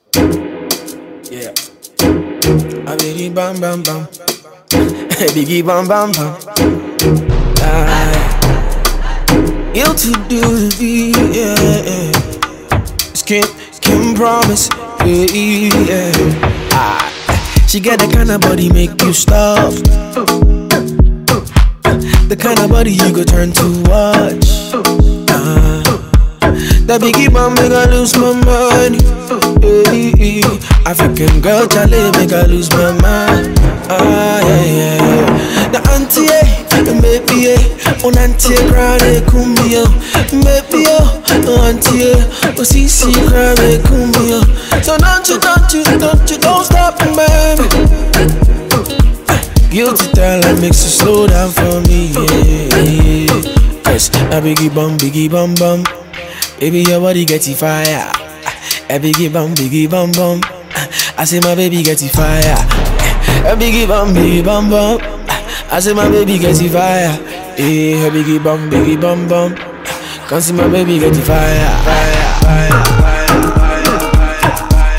Yeah. A biggie bam bam bam. biggie bam bam bam. Ah. You to do the yeah. yeah. Skin, skin promise. Yeah, yeah. Ah. She got the kind of body make you stop. The kind of body you go turn to watch. Ah. That biggie bomb make I lose my money. Hey, hey. African girl, Charlie make I lose my mind. Ah, yeah, yeah, yeah. The auntie, eh, maybe, eh, on auntie, cry, cumbia. Maybe, oh, auntie, eh, oh, see, see, cry, cumbia. So don't you, don't you, don't you, don't stop, baby. Guilty talent makes you slow down for me, yeah, yeah. Cause I biggie bum, biggie bum bum. Baby, your body get it fire. A biggie bum, biggie bum bum. I say my baby get it fire. A biggie bum, biggie bum bum. I say my baby get it fire. Eh, a biggie bum, biggie bum bum. Come see my baby get it fire, fire, fire, fire.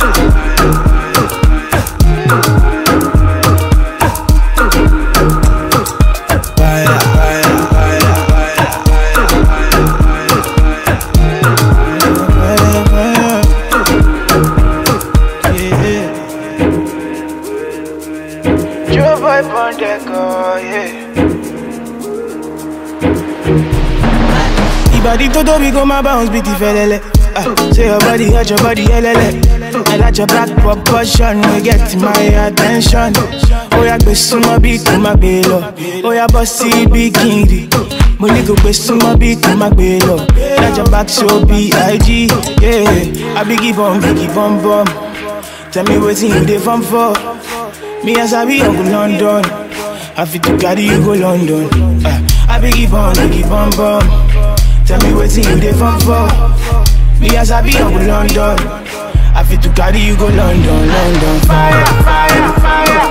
Fire, fire, fire, fire, fire. Yeah. Your vibe on that car, yeah. Ibadi to do we go my bounce beat felele. Ah, say your body hot, your body elele. I like your back proportion, we get my attention. Oh yeah, gbe sumo bi ko ma gbe lọ. Oh yeah, bossy bikini. Mo ní kò gbé súnmọ́ bí kò má gbé lọ. Like your back so big, yeah. I be give on, be give on bum. Tell me wetin you dey farm for. Me as I be Uncle London. I fit to carry you go London. Uh, I be give on, be give on bum. Tell me wetin you dey farm for. Me as I be Uncle London. I fit to carry you go London, London. Fire, fire, fire.